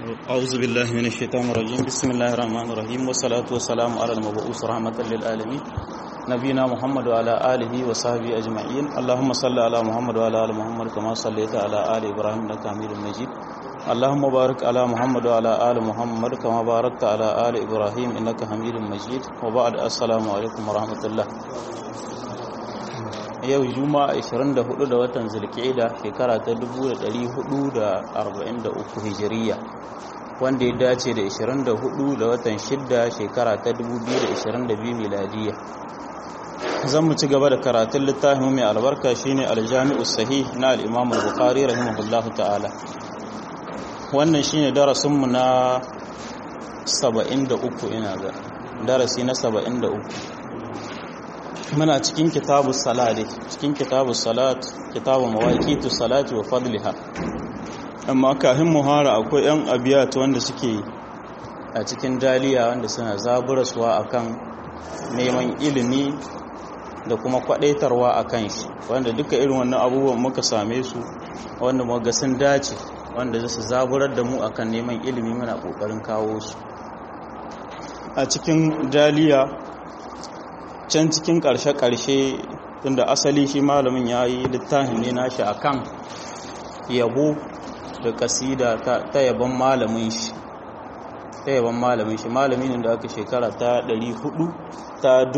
أعوذ بالله من الشيطان الرجيم بسم الله الرحمن الرحيم والصلاة والسلام على المبعوث رحمة للعالمين نبينا محمد وعلى آله وصحبه أجمعين اللهم صل على محمد وعلى آل محمد كما صليت على آل إبراهيم إنك حميد مجيد اللهم بارك على محمد وعلى آل محمد كما باركت على آل إبراهيم إنك حميد مجيد وبعد السلام عليكم ورحمة الله yau juma'a 24 da watan zulkida shekara ta 1443 hijiriya wanda ya dace da 24 da watan 6 shekara ta 2022 miladiya zan mu ci gaba da karatun littafin mai albarka shine aljami'u sahih na al-imam al-bukhari rahimahullahu ta'ala wannan shine darasinmu na 73 ina ga darasi na 73 muna cikin kitabu salati cikin kitabu salat kitabu mawaqitu salati wa fadliha amma kafin muhara akwai yan abiyat wanda suke a cikin daliya wanda suna zaburaswa akan neman ilimi da kuma kwadaitarwa akan shi wanda duka irin wannan abubuwan muka same su wanda muka sun dace wanda zasu zaburar da mu akan neman ilimi muna kokarin kawo su a cikin daliya can cikin ƙarshe-ƙarshe tunda asali shi malamin ya yi littafin ne nashi a kan yabo da kasida ta yaban malamin shi ta yaban malamin shi malamin da aka shekara ta 400 ta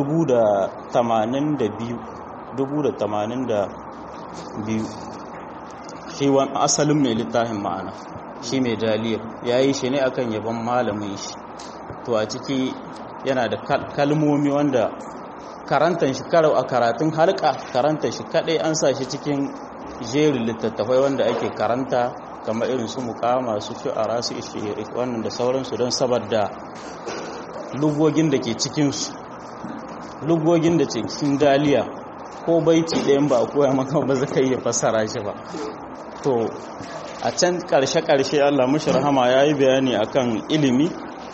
1082 shi wani asalin mai littafin ma'ana shi mai daliyar ya yi shi ne akan yaban malamin shi to a ciki yana da kalmomi wanda karantar shi karau a karatun halka karantar shi kadai an sa shi cikin jerin littattafai wanda ake karanta kamar irin su mukama su shu'ara su ishiri wannan da sauransu don saboda lugogin da ke cikinsu lugogin da ke cikin daliya ko baiti ɗayan ba a koya maka ba zaka iya fassara shi ba to a can ƙarshe-ƙarshe allah mashi rahama ya yi bayani akan ilimi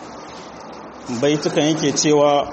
baitukan yake cewa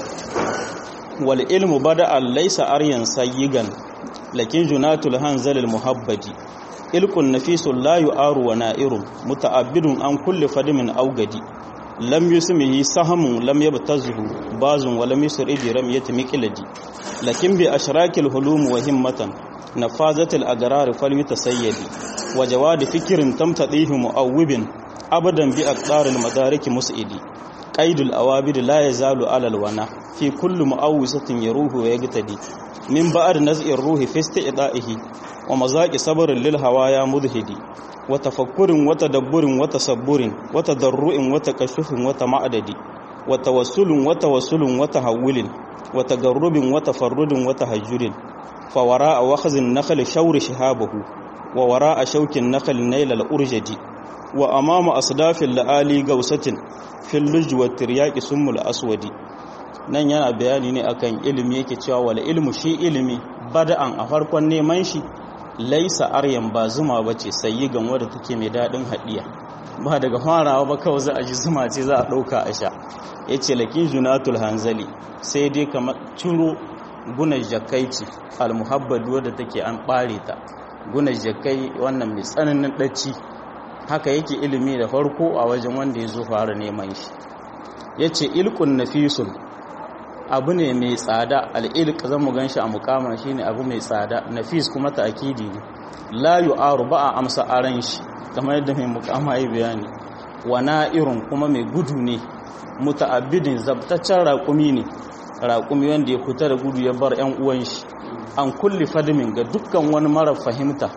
wal ilmu bada laysa aryan sayyigan lakin junatul hanzal al muhabbadi ilqun nafisul la yu'aru wa na'irun muta'abbidun an kulli fadimin awgadi lam yusmihi sahamun lam yabtazihu bazun wa lam yusri bi ramyati miqladi lakin bi ashrakil hulum wa himmatan nafazatil agrar fal yutasayyidi wa jawad fikrin tamtadihu mu'awwibin abadan bi aqdaril madarik mus'idi qaidul awabid la yazalu alal wana fi kulli mu'awwisatin yaruhu wa yagtadi min ba'd naz'ir ruhi fi isti'da'ihi wa mazaqi sabrin lil hawaya mudhidi wa tafakkurin wa tadabburin wa tasabburin wa tadarru'in wa takashufin wa tama'adadi wa tawassulun wa tawassulun wa tahawulin wa tagarrubin wa tafarrudin wa tahajjudin fa wara'a wakhzin nakhl shawri shihabahu wa wara'a shawkin nakhl nail al urjadi wa amama asdafil la'ali gausatin fil lujwa tiryaqi sumul aswadi nan yana bayani ne akan ilimi yake cewa wala ilmu shi ilimi bada'an a farkon neman shi laisa aryan ba zuma bace sayi gan wadda take mai dadin hadiya ba daga farawa ba kawai za a ji zuma ce za a dauka a sha yace lakin junatul hanzali sai dai kamar ciro gunar jakaici almuhabbad wadda take an bare ta gunar jakai wannan mai tsananin dacci haka yake ilimi da farko a wajen wanda ya zo fara neman shi yace ilkun nafisun abu ne mai tsada al'ilk zan mu gan shi a mukama shi ne abu mai tsada nafis kuma ta'akidi ne la yu'aru ba a amsa aran shi kamar yadda mai mukama yi bayani wa na'irun kuma mai gudu ne muta'abbidin zabtaccen raƙumi ne raƙumi wanda ya kuta da gudu ya bar 'yan uwan shi an kulli fadimin ga dukkan wani mara fahimta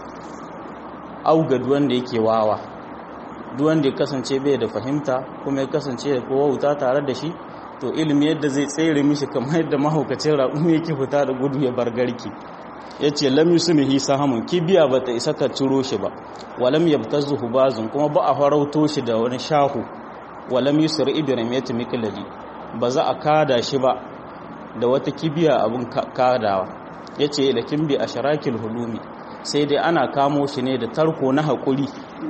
au ga wanda yake wawa duk wanda ya kasance bai da fahimta kuma ya kasance da kowa wuta tare da shi to ilimi yadda zai tsere mishi kamar yadda mahaukacin raƙumi yake fita da gudu ya bar garki ya ce lam yusumihi sahamun kibiya ba ta isa ta ciro shi ba walam yabtazuhu bazun kuma ba a farauto shi da wani shahu walam yusri ibrahim ya tumi kiladi ba za a kada shi ba da wata kibiya abun kadawa ya ce lakin bi asharakil hulumi sai dai ana kamo shi ne da tarko na haƙuri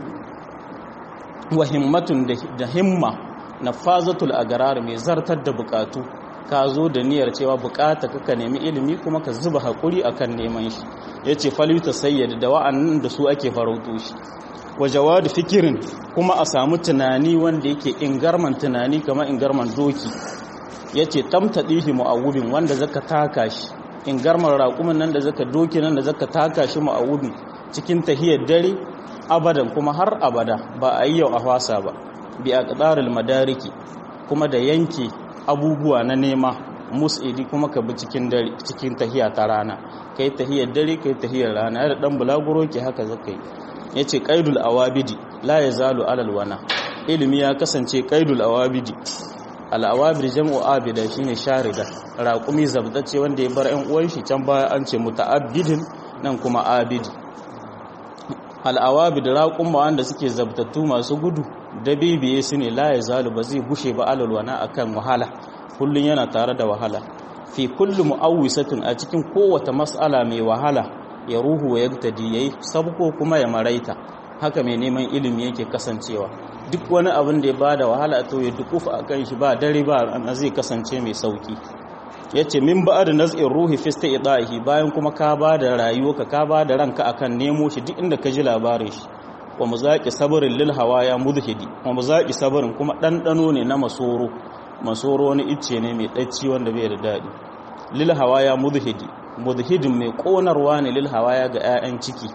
wa himmatun da himma na fazatul agarar mai zartar da bukatu ka zo da niyyar cewa bukata kaka nemi ilimi kuma ka zuba hakuri akan neman shi yace falita sayyid da wa'annan da su ake farauto shi wa jawad fikirin kuma a samu tunani wanda yake ingarman tunani kamar ingarman doki yace tamtadihi mu'awubin wanda zaka taka shi ingarman raƙumin nan da zaka doki nan da zaka taka shi mu'awubin cikin tahiyar dare abadan kuma har abada ba a yi yau a fasa ba bi a ƙadarul madariki kuma da yanke abubuwa na nema mus'idi kuma ka bi cikin dare cikin tahiya ta rana kai tahiyar dare kai tahiyar rana da dan bulaguro ke haka zakai yace qaidul awabidi la yazalu alal wana ilimi ya kasance qaidul awabidi al awabid jam'u abida shine sharida raqumi zabtace wanda ya bar ɗan uwan shi can baya an ce muta'abbidin nan kuma abidi al awabid raqum wanda suke zabtattu masu gudu dabibiye su ne la yazalu ba zai gushe ba alal wana akan wahala kullun yana tare da wahala fi kulli mu'awwisatun a cikin kowace mas'ala mai wahala ya ruhu wa yaktadi yayi sabko kuma ya maraita haka mai neman ilimi yake kasancewa duk wani abin da ya bada wahala to ya dukufa akan shi ba dare ba an zai kasance mai sauki yace min ba'd naz'ir ruhi fi istidahi bayan kuma ka bada rayuwarka ka bada ranka akan nemo shi duk inda ka ji labarin shi wa muzaqi sabrin lil hawaya mudhidi wa muzaqi sabrin kuma dandano ne na masoro masoro wani icce ne mai ɗacci wanda bai da daɗi lil hawaya mudhidi mudhidin mai ƙonarwa ne lil hawaya ga 'ya'yan ciki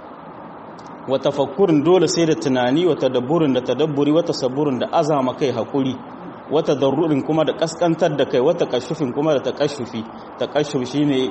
wa tafakkurin dole sai da tunani wa tadabburin da tadabburi wa tasabburin da azama kai hakuri wa tadarrurin kuma da kaskantar da kai wa takashufin kuma da takashufi takashuf shine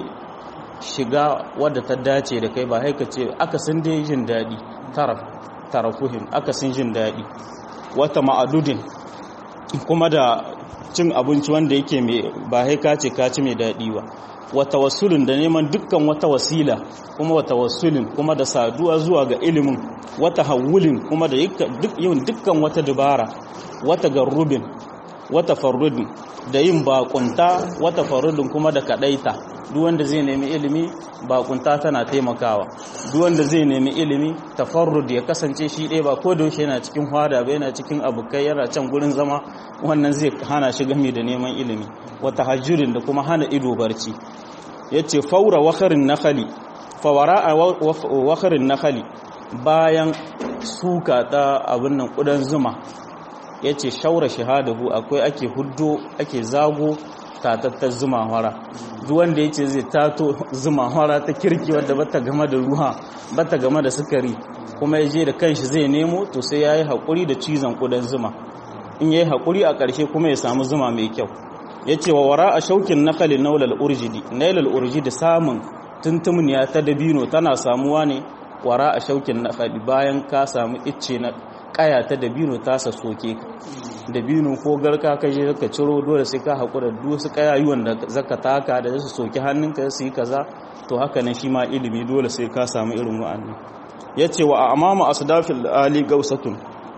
shiga wadda ta dace da kai ba haika ce akasin dai jin daɗi taraf tarafuhin akasin jin daɗi wata ma'adudin kuma da cin abinci wanda yake mai ba haika ce ka ci mai daɗi ba wata wasulun da neman dukkan wata wasila kuma wata wasulun kuma da saduwa zuwa ga ilimin wata hawulin kuma da yin dukkan wata dubara wata garrubin wata farudin da yin bakunta wata farudin kuma da kadaita duk wanda zai nemi ilimi bakunta tana taimakawa duk wanda zai nemi ilimi tafarrud ya kasance shi ɗaya ba ko da yaushe yana cikin hwada ba yana cikin abukai yana can gurin zama wannan zai hana shi game da neman ilimi wata hajjurin da kuma hana ido barci yace faura wakarin nakhali fawara a wakarin nakhali bayan suka ta abin nan kudan zuma yace shaura shahadahu akwai ake huddo ake zago tatattar zuma hara duk wanda yace zai tato zuma hara ta kirki wadda bata game da ruwa bata game da sukari kuma yaje da kanshi zai nemo to sai yayi hakuri da cizon kudan zuma in yayi hakuri a ƙarshe kuma ya samu zuma mai kyau yace wa wara a shaukin nakali naulal urjidi nailal urjidi samun tuntumniya ta dabino tana samuwa ne wara a shaukin nakali bayan ka samu icce na kaya ta dabino ta sa soke ka dabino ko garka ka je ka ciro dole sai ka hakura duk su kayayuwan da zaka taka da su soki hannunka su yi kaza to haka nan shi ma ilimi dole sai ka samu irin wa'annan yace wa amama asdafil ali gausatun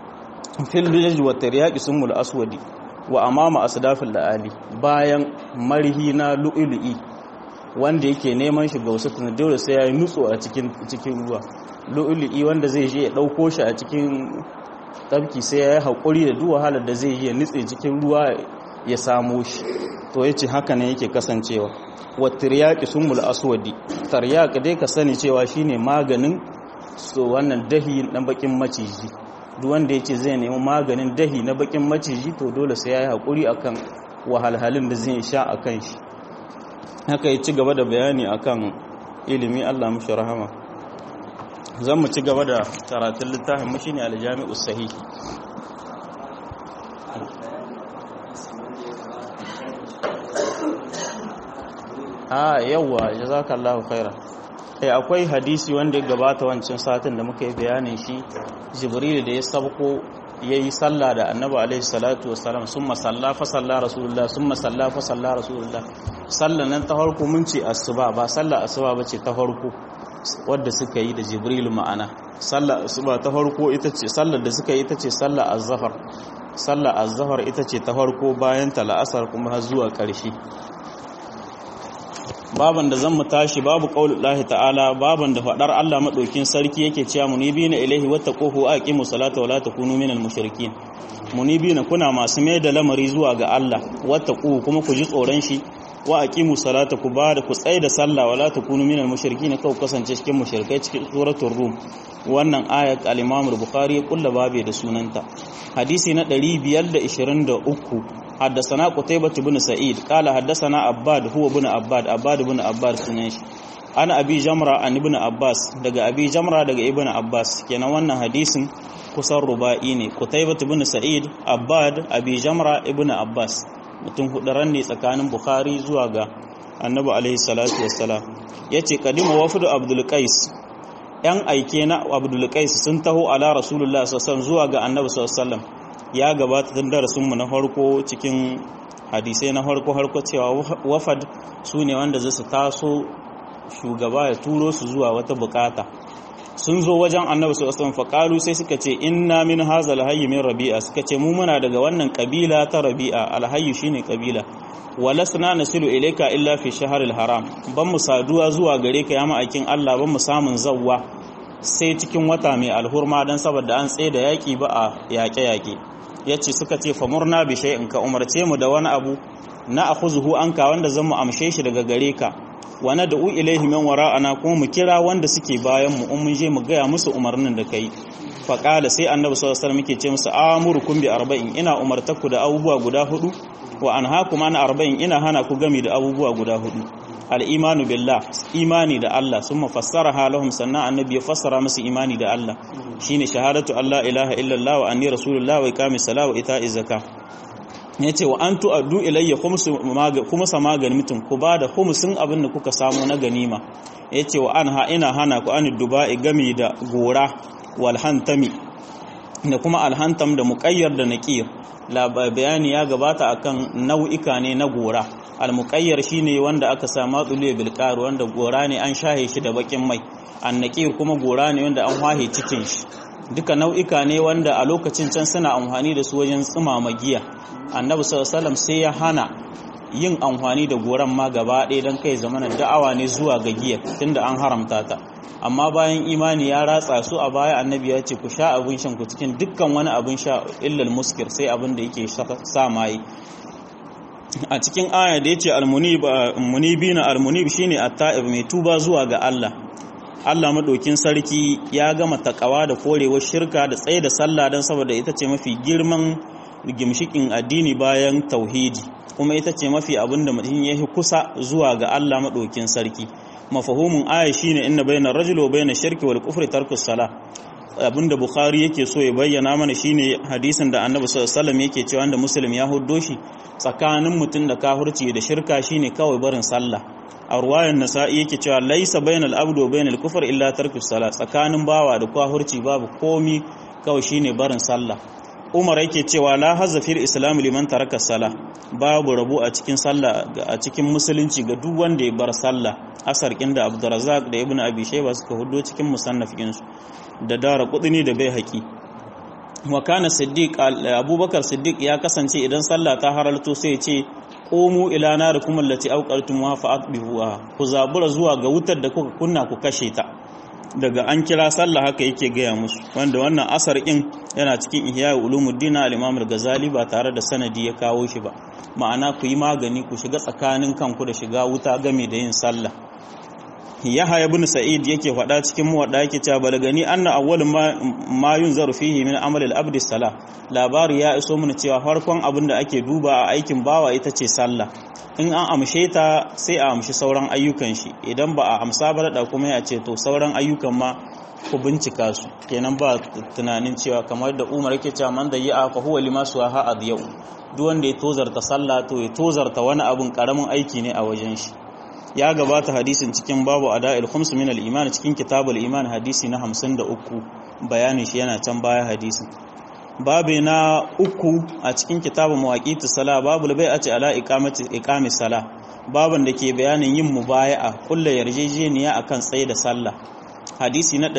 fil lijj wa tiryaqi sumul aswadi wa amama asdafil ali bayan marhi na lu'lu'i wanda yake neman shi gausatun dole sai yayi nutso a cikin cikin ruwa lu'lu'i wanda zai je ya dauko shi a cikin tabki sai ya yi haƙuri da duk wahalar da zai yi ya nitse cikin ruwa ya samo shi to ya ce haka ne yake kasancewa wa tiryaki sun mul aswadi taryaki dai ka sani cewa shine maganin so wannan dahi na bakin maciji duk wanda ya ce zai nemi maganin dahi na bakin maciji to dole sai ya yi haƙuri akan wahalhalun da zai sha a kan shi haka ya ci gaba da bayani akan ilimi allah mashi rahama zan mu ci gaba da karatun littafin mu shine aljami'us sahih a yawa jazakallahu khaira eh akwai hadisi wanda ya gabata wancan satin da muka yi bayanin shi jibril da ya sabko yayi sallah da annabi alaihi salatu wassalam summa salla fa salla rasulullah summa salla fa salla rasulullah sallan nan ta farko mun ce asuba ba sallah asuba bace ta farko wadda suka yi da jibril ma'ana sallar asuba ta farko ita ce sallar da suka yi ita ce sallar azhar sallar azhar ita ce ta farko bayan ta la'asar kuma har zuwa ƙarshe baban da zan mu tashi babu qaulullahi ta'ala baban da fadar Allah madaukin sarki yake cewa munibina ilaihi wattaquhu aqimu salata wala takunu minal mushrikin munibina kuna masu mai da lamari zuwa ga Allah wattaqu kuma ku ji tsoron shi wa aqimu salata ku ba da ku tsaye da sallah wala takunu minal mushrikin kau kasance cikin mushrikai cikin suratul rum wannan ayat al-imam al-bukhari ya kulla babe da sunanta hadisi na 523 حدثنا قتيبة بن سعيد قال حدثنا عباد هو بن عباد عباد بن عباد sunan shi ana abi jamra an ibn abbas daga abi jamra daga ibn abbas kenan wannan hadisin kusan ruba'i ne qutaybah ibn sa'id abbad abi jamra ibn abbas mutum hudaran ne tsakanin bukhari zuwa ga annabi alaihi salatu wassalam yace kadima wafdu abdul qais yan aike na abdul qais sun taho ala rasulullah sallallahu alaihi wasallam zuwa ga annabi sallallahu alaihi wasallam ya gabata tun darasinmu na farko cikin hadisai na farko harko cewa wafad su ne wanda zai su taso shugaba ya turo su zuwa wata bukata sun zo wajen annabi sallallahu alaihi wasallam sai suka ce inna min hazal hayy min rabi'a suka ce mu muna daga wannan kabila ta rabi'a alhayy shine kabila walasna nasilu ilayka illa fi shahril haram ban mu saduwa zuwa gare ka ya ma'aikin Allah ban mu samun zawwa sai cikin wata mai alhurma dan saboda an tsaye da yaki ba a yaƙe-yaƙe yace suka ce famurna bi shay'in ka umarce mu da wani abu na akhuzuhu anka wanda zan mu amshe shi daga gare ka wa nad'u ilaihi min wara'ana kuma mu kira wanda suke bayan mu in mun je mu gaya musu umarnin da kai fa qala sai annabi sallallahu alaihi wasallam yake ce musu amurukum bi arba'in ina umartaku da abubuwa guda hudu wa anhaakum an arba'in ina hana ku gami da abubuwa guda hudu al-imanu billah imani da Allah summa fassaraha lahum sannan annabi ya fassara musu imani da Allah shine shahadatu Allah ilaha illallah wa anni rasulullah wa iqamis salat wa ita'iz zakah ya ce wa an tu'addu ilayya khumsa magani mutum ku ba da khumsin abin da kuka samu na ganima ya ce wa an ha ina hana ku an duba'i gami da gora wal hantami da kuma alhantam da muƙayyar da naqir la bayani ya gabata akan nau'ika ne na gora al muƙayyar shine wanda aka sa matsule bil wanda gora ne an shahe shi da bakin mai an naqir kuma gora ne wanda an wahe cikin shi duka nau'ika ne wanda a lokacin can suna amfani da su wajen tsumama giya annabi sallallahu sai ya hana yin amfani da goran ma gaba ɗaya don kai zamanin da'awa ne zuwa ga giya tunda an haramta ta amma bayan imani ya ratsa su a baya annabi ya ce ku sha abin shan ku cikin dukkan wani abin sha illal muskir sai abin da yake sa maye a cikin aya da yace almunibina almunib shine at-ta'ib mai tuba zuwa ga Allah Allah maɗokin sarki ya gama takawa da korewar shirka da tsaye da sallah don saboda ita ce mafi girman gimshikin addini bayan tauhidi kuma ita ce mafi abin da mutum ya yi kusa zuwa ga Allah maɗokin sarki mafahumin aya shine inna bayyana rajul wa bayyana shirki wal kufri tarkus sala abinda bukhari yake so ya bayyana mana shine hadisin da annabi sallallahu alaihi wasallam yake cewa da muslim ya huddo shi tsakanin mutum da kafirci da shirka shine kawai barin sallah a ruwayan nasa'i yake cewa laisa bainal abdu wa bainal kufr illa tarku salat tsakanin bawa da kafirci babu komi kawai shine barin sallah umar yake cewa la hazza fil islam liman taraka salah babu rabu a cikin sallah a cikin musulunci ga duk wanda ya bar sallah asar da abdurrazzaq da ibnu abi shayba suka hudo cikin musannafin su da dara kudini da bai haƙi wa kana siddiq abubakar siddiq ya kasance idan sallah ta haralto sai ya ce qumu ila narikum allati awqartum fa atbihuha ku zabura zuwa ga wutar da kuka kunna ku kashe ta daga an kira sallah haka yake gaya musu wanda wannan asar in yana cikin ihya ulumuddin al-imam al-ghazali ba tare da sanadi ya kawo shi ba ma'ana ku yi magani ku shiga tsakanin kanku da shiga wuta game da yin sallah yahya ibn sa'id yake faɗa cikin muwadda yake cewa balagani anna awwal ma, ma yunzaru fihi min amal al-abd salah labari ya iso mun cewa farkon abin da ake duba a aikin bawa ita ce sallah in an amshe ta sai a amshi sauran ayyukan shi idan ba a amsa ba da kuma ya ce to sauran ayyukan ma ku bincika su kenan ba tunanin cewa kamar da Umar yake cewa man da ya fa huwa lima suha adyau duk wanda ya tozarta sallah to ya tozarta wani abun karamin aiki ne a wajen shi ya gabata hadisin cikin babu ada'il khums min al-iman cikin kitabul iman hadisi na 53 bayanin shi yana can baya hadisin babu na uku a cikin kitabun mawaqitus sala babu bai a ce ala iqamati iqamis sala baban da ke bayanin yin mubaya'a kullu yarjejeniya akan tsaye da sallah hadisi na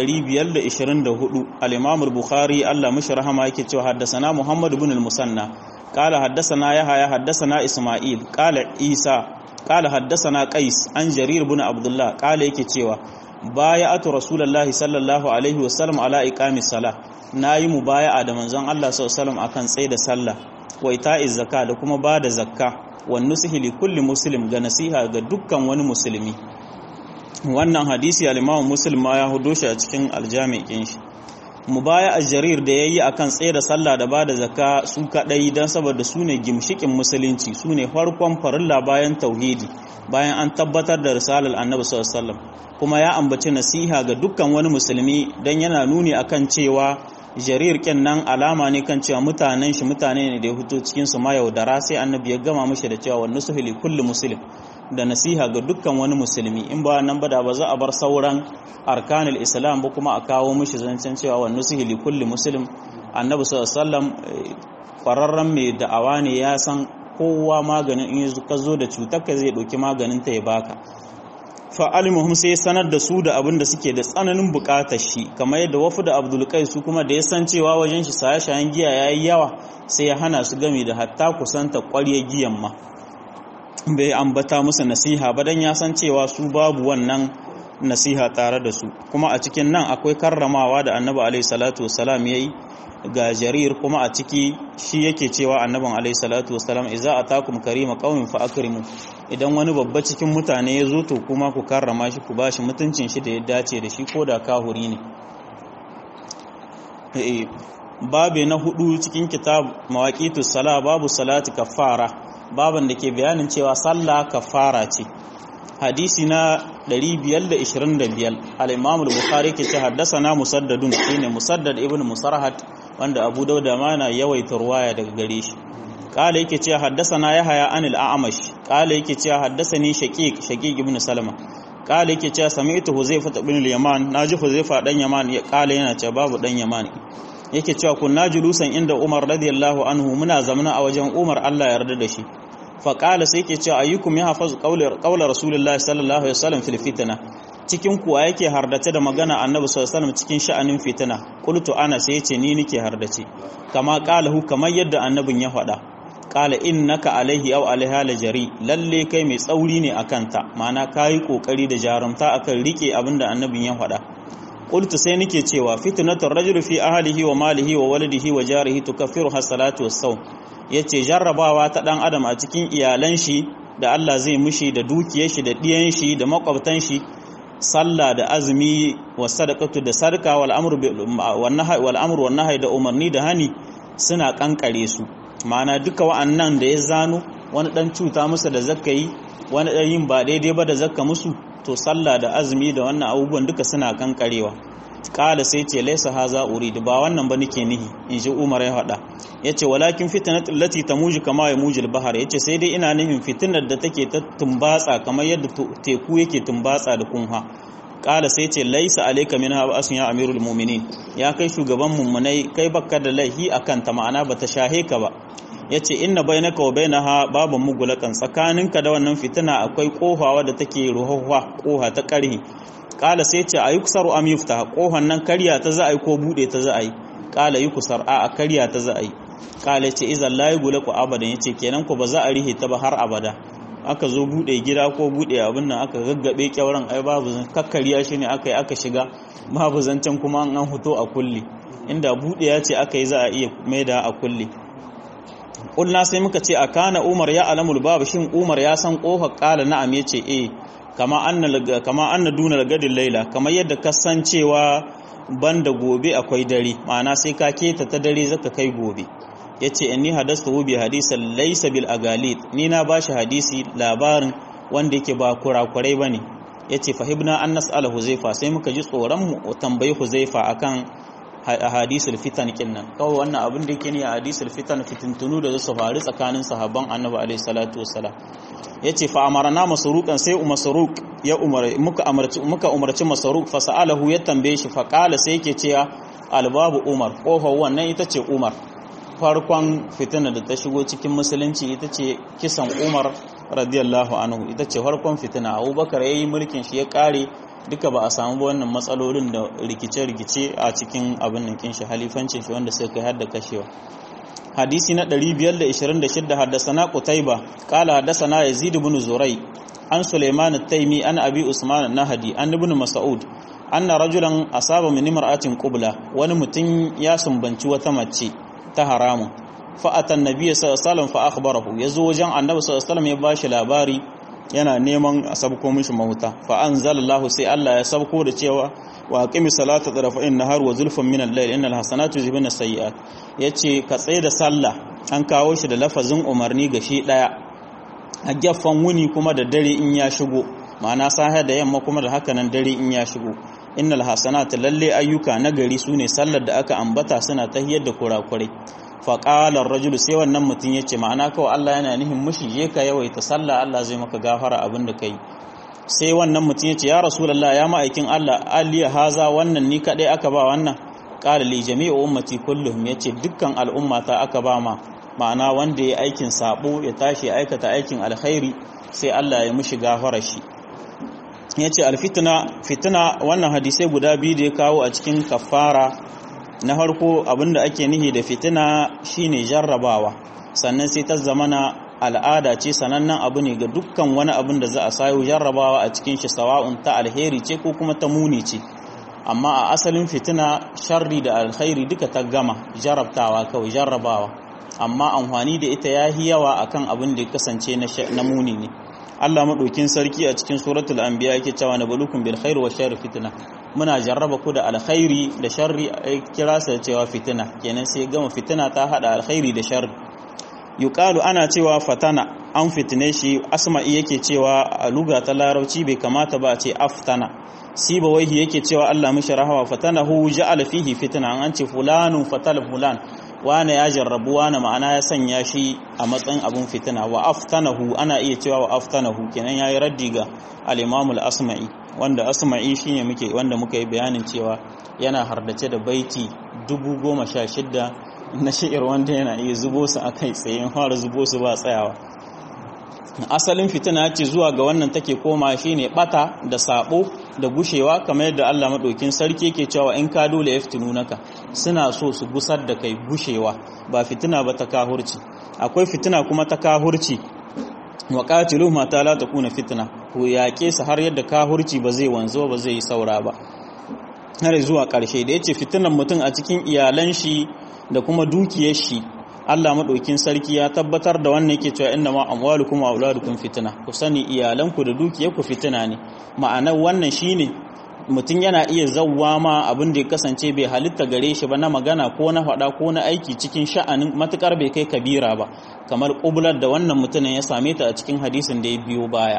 524 al-imam al-bukhari Allah mishi rahama yake cewa haddathana muhammad ibn al-musanna qala haddathana yahya haddathana isma'il qala isa qala haddathana qais an jarir ibn abdullah qala yake cewa baya'atu rasulullahi sallallahu alaihi wasallam ala iqamis sala nayi mubaya'a da manzon Allah sallallahu alaihi wasallam akan tsaye da sallah wa ita'iz zakka da kuma bada zakka wan nusihi li kulli muslim ga nasiha ga dukkan wani musulmi wannan hadisi al-Imam Muslim ma ya hudo shi a cikin aljami'in shi mubaya al-jarir da yayi akan tsaye da sallah da bada zakka su kadai dan saboda su ne gimshikin musulunci su ne farkon farilla bayan tauhidi bayan an tabbatar da risalar annabi sallallahu alaihi wasallam kuma ya ambaci nasiha ga dukkan wani musulmi dan yana nuni akan cewa jarir kin nan alama ne kan cewa mutanen shi mutane ne da ya fito cikin su ma yaudara sai annabi ya gama mishi da cewa wannan suhili kullu muslim da nasiha ga dukkan wani musulmi in ba nan ba da ba za a bar sauran arkanul islam ba kuma a kawo mishi zancen cewa wannan suhili kullu muslim annabi sallallahu alaihi wasallam kwararren mai da'awa ne ya san kowa maganin in ka zo da cutar ka zai ɗauki maganin ta ya baka fa'alimuhum sai sanar da su da abin da suke da tsananin bukatar shi kamar yadda wafu da abdulkai su kuma da ya san cewa wajen shi shaye-shayen giya ya yi yawa sai ya hana su gami da hatta kusanta ƙwarya giyan ma bai ambata musu nasiha ba don ya san cewa su babu wannan nasiha tare da su kuma a cikin nan akwai karramawa da annabi alaihi salatu wasalam ya yi ga jarir kuma a ciki shi yake cewa annabin alaihi salatu wasalam idza atakum karima qaumin fa akrimu idan wani babba cikin mutane ya zo to kuma ku karrama shi ku bashi mutuncin shi da ya dace da shi ko da kahuri ne eh babe na hudu cikin kitab mawaqitus sala babu salati kafara baban da ke bayanin cewa sallah kafara ce hadisi na 525 al-imam al-bukhari ke ce haddasa musaddadun shine musaddad ibn musarhat wanda abu dauda ma na yawaita ruwaya daga gare shi kala yake cewa haddasana yahya anil a'mash kala yake cewa haddasani shaqiq shaqiq ibn salama kala yake cewa sami'tu huzaifa ibn al-yaman naji huzaifa dan yaman ya kala yana cewa babu dan yaman yake cewa kunna julusan inda umar radiyallahu anhu muna zamana a wajen umar Allah ya yarda da shi fa kala sai yake cewa ayyukum yahfazu qawla qawla rasulullahi sallallahu alaihi wasallam fil fitna cikin kuwa yake hardace da magana annabi sallallahu alaihi cikin sha'anin fitina qultu ana sai yace ni nike hardace kama qalahu kamar yadda annabin ya faɗa qala innaka alaihi aw alaiha lajari lalle kai mai tsauri ne akan ta ma'ana kai kokari da jarumta akan rike abinda annabin ya faɗa qultu sai nike cewa fitnatur rajuli fi ahlihi wa malihi wa waladihi wa jarihi tukaffiru hasalatu was-sawm yace jarrabawa ta dan adam a cikin iyalan shi da Allah zai mushi da dukiyar shi da diyan shi da makwabtan shi sallah da azumi wa sadaqatu da sarka wal amru wal nahy wal amru wan nahy da umarni da hani suna kankare su ma'ana duka wa'annan da ya zano wani dan cuta musu da zakka yi wani dan yin ba daidai ba da zakka musu to sallah da azumi da wannan abubuwan duka suna kankarewa kala sai ce laisa haza uridu ba wannan ba nake nihi in ji Umar ya faɗa yace walakin fitnatu allati tamuju kama yamuju al-bahr yace sai dai ina nihin fitnar da take ta tumbatsa kamar yadda teku yake tumbatsa da kunha kala sai ce laisa alayka minha asun ya amirul mu'minin ya kai shugaban mummunai kai bakka da laihi akan ta ma'ana bata shahe ka ba yace inna bainaka wa bainaha babun mugulakan tsakaninka da wannan fitina akwai kofawa da take ruhuwa koha ta karhi kala sai ce a yi kusar am yufta kohon nan karya ta za a yi ko bude ta za a yi kala yi kusar a a karya ta za a yi kala ce izan layi gula ku abadan ya ce kenan ku ba za a rihe ta ba har abada aka zo bude gida ko bude abin nan aka gaggabe kyauran ai babu zan kakkariya shi ne aka yi aka shiga babu zancen kuma an huto a kulle inda bude ya ce aka yi za a iya maida a kulle kulna sai muka ce a kana umar ya alamul babu shin umar ya san kofar kala na'am ya ce eh kama anna kama anna duna gadin laila kamar yadda kasancewa banda gobe akwai dare ma'ana sai ka keta ta dare zaka kai gobe yace inni hadastu bi hadisan laysa bil agalit ni na bashi hadisi labarin wanda yake ba kurakurai bane yace fahibna an nas'ala huzaifa sai muka ji tsoron mu tambayi huzaifa akan hadisul fitan kinnan kawai wannan abin da yake ne a hadisul fitan fitintunu da su faru tsakanin sahabban annabi alaihi salatu wassalam yace fa amarna masruqan sai masruq ya umar muka amarci muka umarci masruq fa sa'alahu ya tambaye shi fa qala sai yake cewa albabu umar kofar wannan ita ce umar farkon fitina da ta shigo cikin musulunci ita ce kisan umar radiyallahu anhu ita ce farkon fitina abubakar yayi mulkin shi ya kare duka ba a samu wannan matsalolin da rikice-rikice a cikin abin nan kin shi halifancin shi wanda sai kai har da kashewa hadisi na 526 haddasana qutaiba qala haddasana yazid ibn zurai an sulaiman at-taimi an abi usman an-nahdi an ibn mas'ud anna rajulan asaba min imra'atin qubla wani mutum ya sumbanci wata mace ta haramun fa atan nabiyyi sallallahu alaihi wasallam fa akhbarahu yazo wajen annabi sallallahu alaihi wasallam ya bashi labari yana neman a sabko mishi mahuta fa anzalallahu sai Allah ya sabko da cewa wa aqimi salata tarafa'in nahar wa zulfan min al-layl innal hasanatu yuzhibun as-sayyi'at yace ka tsaye da sallah an kawo shi da lafazin umarni ga shi daya a gaffan wuni kuma da dare in ya shigo ma'ana sahe da yamma kuma da haka nan dare in ya shigo innal hasanatu lalle ayyuka nagari sune sallar da aka ambata suna tahiyar da kurakurai faƙalar rajulu sai wannan mutum ya ce ma'ana kawai Allah yana nihin mushi je ka yawaita sallah Allah zai maka gafara abin da ka yi sai wannan mutum ya ce ya rasulallah ya ma'aikin Allah aliya haza wannan ni kaɗai aka ba wannan ƙala li jami'u ummati kulluhum ya ce dukkan al'ummata aka ba ma ma'ana wanda ya aikin sabo ya tashi aikata aikin alkhairi sai Allah ya mushi gafara shi ya ce alfitina fitina wannan hadisai guda biyu da ya kawo a cikin kafara na farko abinda ake nihi da fitina shine jarrabawa sannan sai ta zamana al'ada ce sanannen abu ne ga dukkan wani abin da za a sayo jarrabawa a cikin shi sawa'un ta alheri ce ko kuma ta muni ce amma a asalin fitina sharri da alkhairi duka ta gama jarrabtawa kawai jarrabawa amma amfani da ita yahi yawa akan abin da ya kasance na muni ne Allah maɗaukin sarki a cikin suratul anbiya yake cewa na balukun bil khair wa sharri fitna muna jarraba ku da alkhairi da sharri a kira sa cewa fitina kenan sai gama fitina ta hada alkhairi da sharri yuqalu ana cewa fatana an fitine shi asma'i yake cewa a luga ta larabci bai kamata ba a ce aftana siba waihi yake cewa Allah mishi rahawa fatanahu ja'ala fihi fitna an ce fulanun fatal fulan wane ya jarrabu wane ma'ana ya sanya shi a matsayin abun fitina wa aftanahu ana iya cewa wa aftanahu kenan yayi raddi ga al-Imam al-Asma'i wanda Asma'i shine muke wanda muka yi bayanin cewa yana hardace da baiti 1016 na shi'ir wanda yana iya zubo su akai tsaye in fara zubo su ba tsayawa asalin fitina ce zuwa ga wannan take koma shine bata da sabo da gushewa kamar yadda Allah madaukin sarki yake cewa in ka dole yaftinunaka suna so su gusar da kai gushewa ba fitina ba ta kahurci akwai fitina kuma ta kahurci wa qatilu ma ta la takuna fitna ku yaƙe su har yadda kahurci ba zai wanzo ba zai yi saura ba har zuwa ƙarshe da yace fitinan mutum a cikin iyalan shi da kuma dukiyar shi Allah maɗaukin sarki ya tabbatar da wannan yake cewa inna ma amwalukum wa auladukum fitna ku sani iyalanku da dukiyarku fitina ne ma'anar wannan shine mutum yana iya zawwa ma abin da ya kasance bai halitta gare shi ba na magana ko na faɗa ko na aiki cikin sha'anin matukar bai kai kabira ba kamar ƙublar da wannan mutumin ya same ta a cikin hadisin da ya biyo baya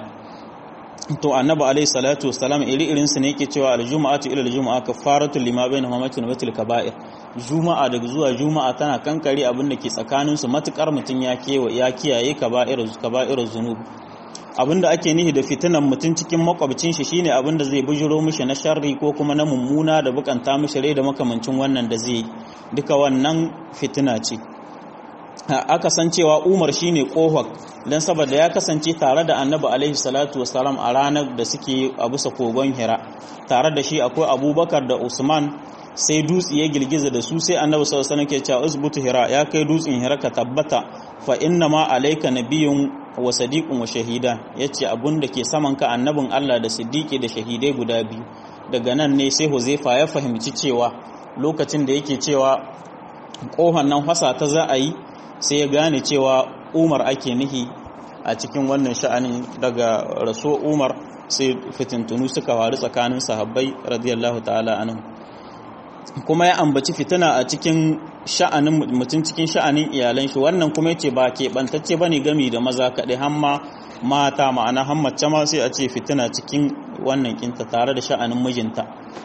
to annabi alaihi salatu wassalam iri irin su ne yake cewa aljuma'atu ila aljum'a kafaratu lima bainahuma matin watil kaba'ir juma'a daga zuwa juma'a tana kankare abin da ke tsakanin su matukar mutun ya kewa ya kiyaye kaba'ir kaba'ir zunub abinda ake nihi da fitinan mutum cikin makwabcin shi shine abinda zai bujiro mishi na sharri ko kuma na mummuna da bukanta mishi rai da makamancin wannan da zai duka wannan fitina ce aka san cewa Umar shine kohok dan saboda ya kasance tare da Annabi alaihi salatu wasalam a ranar da suke a bisa kogon Hira tare da shi akwai Abubakar da Usman sai dutse ya girgiza da su sai Annabi sallallahu alaihi wasallam ke cewa usbutu Hira ya kai dutsen Hira ka tabbata fa inna ma alayka nabiyyun wa sadiqun wa shahida yace abun da ke saman ka annabin Allah da siddiqi da shahidai guda biyu daga nan ne sai Huzaifa ya fahimci cewa lokacin da yake cewa kohon nan fasa ta za a yi sai ya gane cewa umar ake nihi a cikin wannan sha'anin daga raso umar sai fitintunu suka faru tsakanin sahabbai radiyallahu ta'ala anhu kuma ya ambaci fitina a cikin sha'anin mutum cikin sha'anin iyalan shi wannan kuma yace ba keɓantacce bane gami da maza kaɗai hamma mata ma'ana hammace ma sai a ce fitina cikin wannan kinta tare da sha'anin mijinta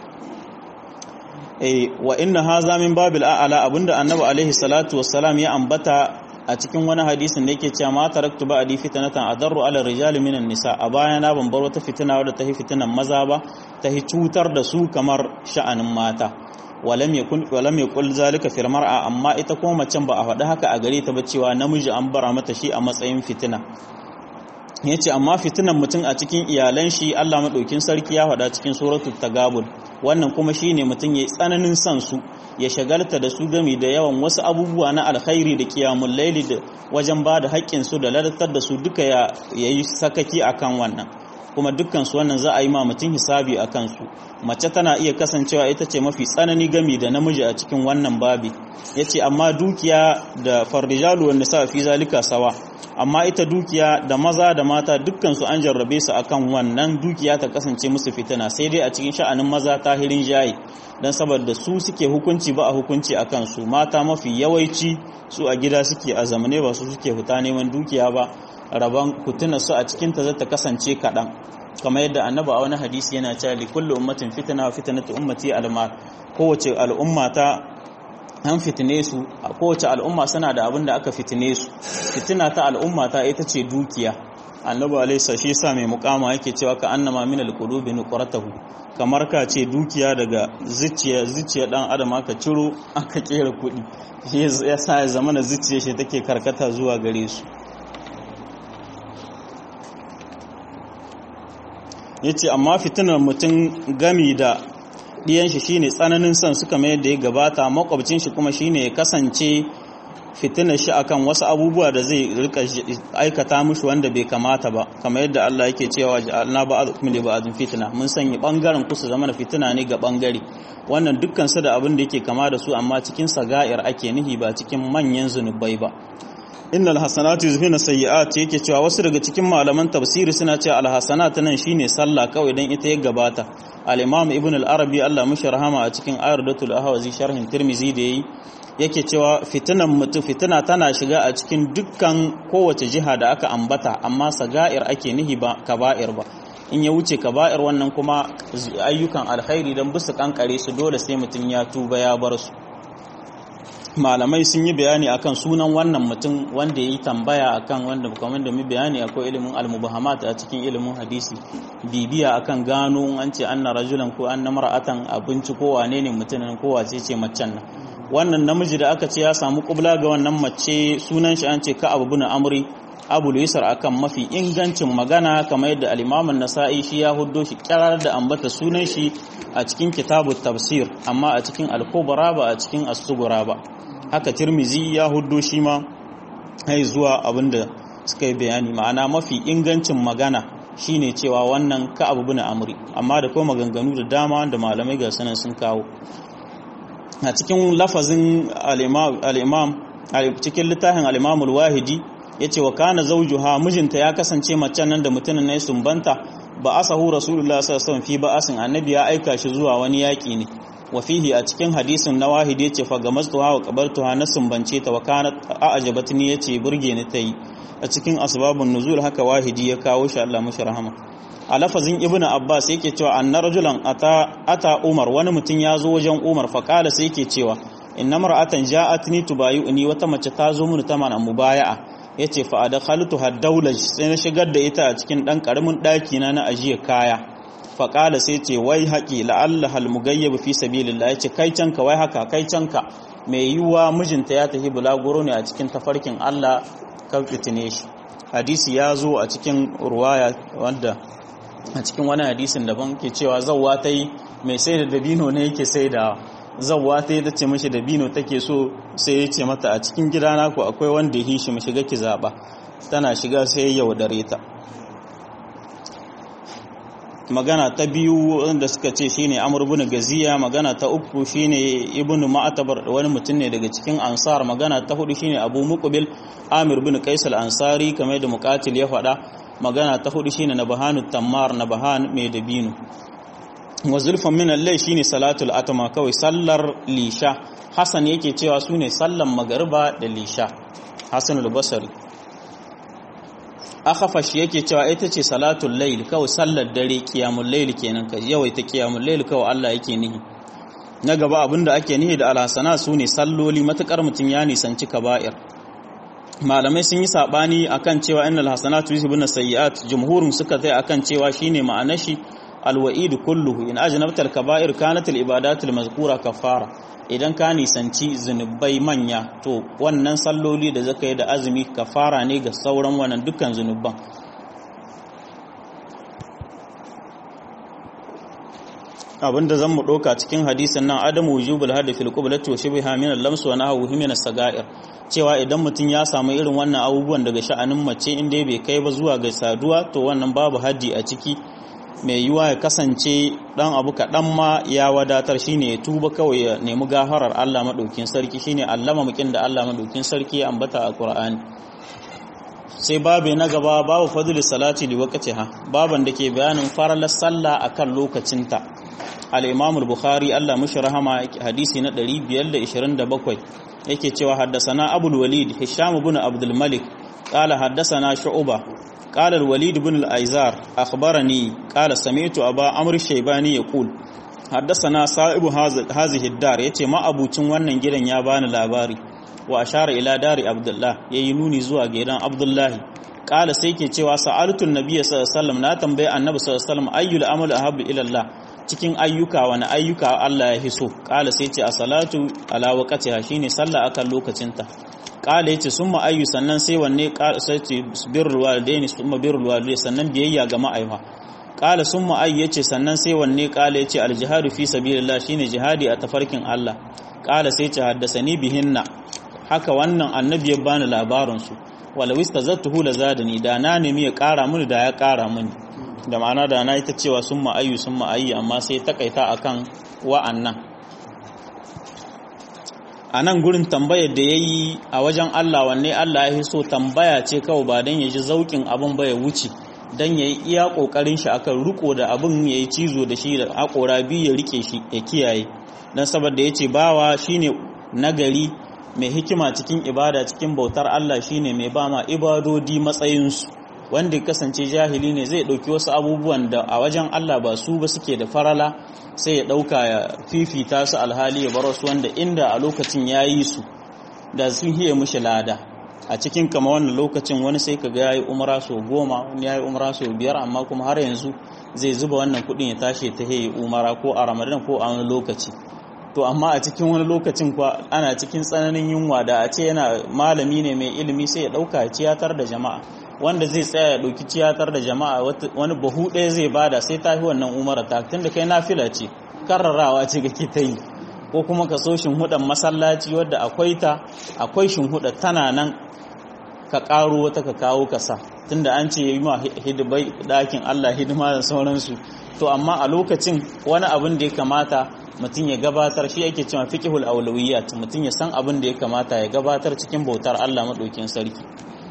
wa inna haza min babil a'la abinda annabi alaihi salatu wassalam ya ambata a cikin wani hadisin da yake cewa ma taraktu ba'di fitnatan adarru ala rijali minan nisa a baya na ban bar wata fitina wadda ta hi fitinan maza ba ta hi cutar da su kamar sha'anin mata walam yakun walam yakul zalika fil mar'a amma ita kuma macen ba a faɗi haka a gare ta ba cewa namiji an bara mata shi a matsayin fitina yace amma fitinan mutum a cikin iyalan shi Allah madaukin sarki ya faɗa cikin suratul tagabun wannan kuma shine mutum yayi tsananin san su ya shagalta da su gami da yawan wasu abubuwa na alkhairi da qiyamul laili da wajen ba da haƙƙin su da ladatar da su duka ya yayi sakaki akan wannan kuma dukkan su wannan za a yi ma mutum hisabi a kansu mace tana iya kasancewa ita ce mafi tsanani gami da namiji a cikin wannan babi yace amma dukiya da farrijalu wan nisa fi zalika sawa amma ita dukiya da maza da mata dukkan su an jarrabe su akan wannan dukiya ta kasance musu fitina sai dai a cikin sha'anin maza tahirin jayi dan saboda su suke hukunci ba a hukunci akan su mata mafi yawanci su a gida suke a zamane ba su suke fita neman dukiya ba rabon kutuna su a cikin ta zata kasance kaɗan kamar yadda annaba a wani hadisi yana cewa li kullu ummatin fitna wa fitnatu ummati almal kowace al'umma ta an fitine su a kowace al'umma suna da abin da aka fitine su fitina ta al'umma ta ita ce dukiya annabi alaihi shi sa mai mukama yake cewa ka annama min alqulubi nuqratahu kamar ka ce dukiya daga zuciya zuciya dan adam aka ciro aka kera kuɗi shi yasa ya zama na zuciya shi take karkata zuwa gare su yace amma fitinar mutum gami da ɗiyan shi shine tsananin son suka mai da ya gabata makwabcin shi kuma shine ya kasance fitinar shi akan wasu abubuwa da zai rika aikata mushi wanda bai kamata ba kamar yadda Allah yake cewa ja'alna ba'adukum li ba'adin fitna mun sanya bangaren ku su zama da fitina ne ga bangare wannan dukkan su da abin da yake kama da su amma cikin saga'ir ake nihi ba cikin manyan zunubai ba innal hasanatu yuzhibuna sayyi'at yake cewa wasu daga cikin malaman tafsiri suna cewa alhasanat nan shine sallah kawai dan ita ya gabata al-imam ibn al-arabi Allah mushi rahama a cikin ayardatul ahwazi sharhin tirmizi da yayi yake cewa fitinan mutu fitina tana shiga a cikin dukkan kowace jiha da aka ambata amma saga'ir ake nihi ba kaba'ir ba in ya wuce kaba'ir wannan kuma ayyukan alkhairi dan bisu kankare su dole sai mutun ya tuba ya bar su malamai sun yi bayani akan sunan wannan mutum wanda ya yi tambaya akan wanda kamar da mu bayani akwai ilimin almubahamat a cikin ilimin hadisi bibiya akan gano an ce anna rajulan ko anna mar'atan abinci ko wane ne mutumin ko wace ce macen nan wannan namiji da aka ce ya samu kubla ga wannan mace sunan shi an ce ka abu bin amri abu yusar akan mafi ingancin magana kamar yadda al-imam nasai shi ya huddo shi kirar da ambata sunan shi a cikin kitabut tafsir amma a cikin al-kubra ba a cikin as-sughra ba haka tirmizi ya huddo shi ma hai zuwa abinda suka yi bayani ma'ana mafi ingancin magana shine cewa wannan ka abu bin amri amma da kuma maganganu da dama da malamai ga sanan sun kawo a cikin lafazin al-imam cikin littafin al-imam al-wahidi yace wa kana zawjuha mijinta ya kasance macen nan da mutumin ne sumbanta ba asahu rasulullah sallallahu alaihi wasallam fi ba'asin annabi ya aika shi zuwa wani yaki ne wa fihi a cikin hadisin na wahidi yace fa gamastuha wa qabartuha na sumbance ta wa kanat a'jabatni yace burge ni tayi a cikin asbabun nuzul haka wahidi ya kawo shi Allah mashi rahama a lafazin ibnu abbas yake cewa anna rajulan ata ata umar wani mutum ya zo wajen umar fa kala sai yake cewa inna mar'atan ja'atni tubayuni wata mace ta zo mun ta mana mubaya'a yace fa adkhaltu haddawlaj sai na shigar da ita a cikin dan karamin daki na na ajiye kaya fa kala sai ce wai haqi la'alla hal mugayyib fi sabilillah yace kai canka wai haka kai canka mai yiwuwa mijinta ya tafi bulaguro ne a cikin tafarkin Allah kan fitine shi hadisi ya zo a cikin ruwaya wanda a cikin wani hadisin daban ke cewa zawwa ta yi mai sai da dabino ne yake sai da zawwa ta yi ta ce mashi dabino take so sai ya ce mata a cikin gidana ku akwai wanda ya hishi mashi ga ki zaɓa tana shiga sai ya yaudare ta magana ta biyu wanda suka ce shine Amr ibn Gaziya magana ta uku shine Ibn Ma'tabar wani mutum ne daga cikin Ansar magana ta hudu shine Abu Muqbil Amir ibn Qais al-Ansari kamar da Muqatil ya faɗa magana ta hudu shine Nabahanu Tammar Nabahan mai dabino wa zulfan min al shine salatul atama kawai sallar lisha Hassan yake cewa sune sallan magariba da lisha Hassan al-Basri akhafash yake cewa ita ce salatul layl kawai sallar dare qiyamul layl kenan kai yawaita qiyamul layl kawai Allah yake nihi na gaba abinda ake nihi da alhasana sune salloli matakar mutun ya nisanci kaba'ir malamai sun yi sabani akan cewa innal hasanatu yuzhibuna sayyi'at jumhurun suka tsaya akan cewa shine ma'anar shi alwa'id kulluhu in ajnabtal kaba'ir kanat al ibadatul mazkura kafara idan ka nisanci zunubai manya to wannan salloli da zaka yi da azumi kafara ne ga sauran wannan dukkan zunuban abinda zan mu ɗauka cikin hadisin nan adamu wujubul hadi fil qiblati wa shibha min al-lams wa nahwu min as-saga'ir cewa idan mutum ya samu irin wannan abubuwan daga sha'anin mace inda bai kai ba zuwa ga saduwa to wannan babu haddi a ciki mai yiwa ya kasance dan abu kaɗan ma ya wadatar shine ya tuba kawai ya nemi gafarar Allah maɗaukin sarki shine allama mukin da Allah maɗaukin sarki ya ambata a Qur'ani sai babu na gaba babu fadlus salati li waqtiha baban da ke bayanin faralar sallah akan lokacinta al-Imam al-Bukhari Allah mushi rahama hadisi na 527 yake cewa haddasana Abul Walid Hisham ibn Abdul Malik qala haddasana Shu'bah قال الوليد بن الأيزار أخبرني قال سمعت أبا عمرو الشيباني يقول حدثنا صاحب هذه الدار yace ma abucin wannan gidan ya bani labari wa ashara ila dari abdullah yayi nuni zuwa gidan abdullahi kala sai ke cewa sa'altu annabiy sallallahu alaihi wasallam na tambaye annabi sallallahu alaihi wasallam ayyul amalu ahabbu ila Allah cikin ayyuka wani ayyuka Allah ya hiso kala sai ce a salatu ala waqtiha shine sallah akan lokacinta kala yace summa ayyu sannan sai wanne sai ce birrul walidaini summa birrul walidaini sannan biyayya ga ma'aifa kala summa ayyu yace sannan sai wanne kala yace al jihadu fi sabilillah shine jihadi a tafarkin Allah kala sai ce haddasani bihinna haka wannan annabi ya bani labarin su wala wistazatuhu lazadani da na nemi ya kara mini da ya kara mini da ma'ana da na ita cewa summa ayyu summa ayyu amma sai takaita akan wa'annan a nan gurin tambayar da ya yi a wajen Allah wanne Allah ya so tambaya ce kawai ba don ya ji zaukin abin ba ya wuce don ya yi iya ƙoƙarin shi akan riko da abin ya yi cizo da shi da haƙora biyu ya rike shi ya kiyaye don saboda ya ce bawa shine nagari mai hikima cikin ibada cikin bautar Allah shine mai ba ma ibadodi matsayinsu wanda ya kasance jahili ne zai ɗauki wasu abubuwan da a wajen Allah ba su ba suke da farala sai ya ɗauka ya fifita su alhali ya bar wasu wanda inda a lokacin ya yi su da sun hiye mushi lada a cikin kama wannan lokacin wani sai ka ga ya yi umara sau goma wani ya yi umara sau biyar amma kuma har yanzu zai zuba wannan kuɗin ya tashi ta hiye umara ko a ramadan ko a wani lokaci to amma a cikin wani lokacin kuwa ana cikin tsananin yunwa da a ce yana malami ne mai ilimi sai ya ɗauka ya ciyatar da jama'a wanda zai tsaya ya ɗauki ciyatar da jama'a wani bahu ɗaya zai bada sai ta fi wannan umara ta tunda kai nafila ce karrarawa ce kake ta yi ko kuma ka so shinhudan masallaci wadda akwai ta akwai shinhuda tana nan ka ƙaro wata ka kawo ka sa tunda an ce yi ma hidibai ɗakin Allah hidima da sauransu to amma a lokacin wani abin da ya kamata mutum ya gabatar shi yake cewa fiqhul awlawiyat mutum ya san abin da ya kamata ya gabatar cikin bautar Allah madaukin sarki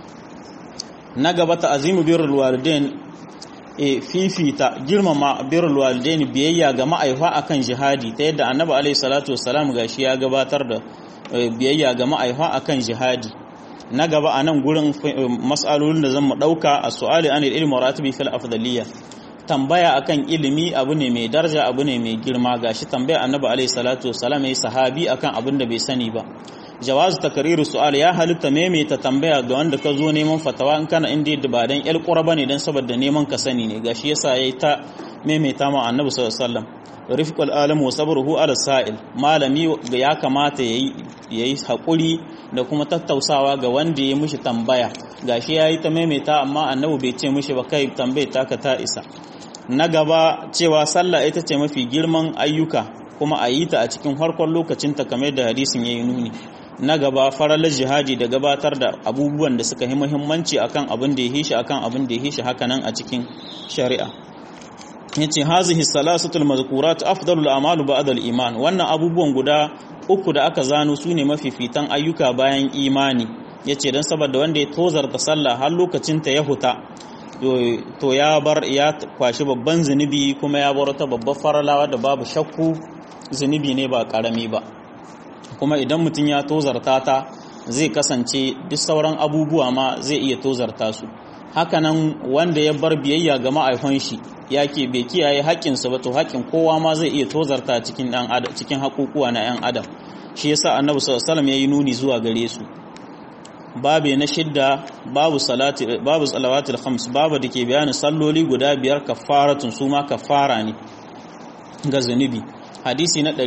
na gaba ta azimu birrul walidain e fifita girmama birrul walidain biyayya ga ma'aifa akan jihadi ta yadda annabi alaihi salatu wassalam gashi ya gabatar da biyayya ga ma'aifa akan jihadi na gaba a nan gurin mas'alolin da zan mu dauka a su'ali anil ilmi ratibi fil afdaliyya tambaya akan ilimi abu ne mai daraja abu ne mai girma gashi tambaya annabi alaihi salatu wassalam yayi sahabi akan abin da bai sani ba jawazu takriru su'al ya halitta maimaita tambaya ga wanda ka zo neman fatawa in kana inda yadda ba dan yar qura bane dan saboda neman ka sani ne gashi yasa yayi ta maimaita ma annabi sallallahu alaihi wasallam rifqul alam wa sabruhu ala sa'il malami ya kamata yayi yayi hakuri da kuma tattausawa ga wanda ya mishi tambaya gashi yayi ta maimaita amma annabi bai ce mishi ba kai tambaye taka ta isa na gaba cewa sallah ita ce mafi girman ayyuka kuma a yi ta a cikin farkon lokacinta kamar da hadisin ya yi nuni na gaba faralar jihadi da gabatar da abubuwan da suka yi muhimmanci akan abin da ya hishi akan abin da ya hishi hakanan a cikin shari'a yace hazihi salasatul mazkurat afdalul a'malu ba'da al-iman wannan abubuwan guda uku da aka zano sune mafifitan ayyuka bayan imani yace dan saboda wanda ya tozarta sallah har lokacin ta ya huta to ya bar ya kwashi babban zunubi kuma ya bar ta babbar faralawa da babu shakku zunubi ne ba karami ba kuma idan mutum ya tozarta ta zai kasance duk sauran abubuwa ma zai iya tozarta su hakanan wanda ya bar biyayya ga ma'aifan shi ya ke bai kiyaye haƙƙinsa ba to haƙƙin kowa ma zai iya tozarta cikin ɗan adam cikin haƙuƙuwa na 'yan adam shi yasa annabi sallallahu alaihi wasallam yayi nuni zuwa gare su babu na shidda babu salati babu salawatul khams babu dake bayanin salloli guda biyar kafaratun su ma kafara ne ga zunubi hadisi na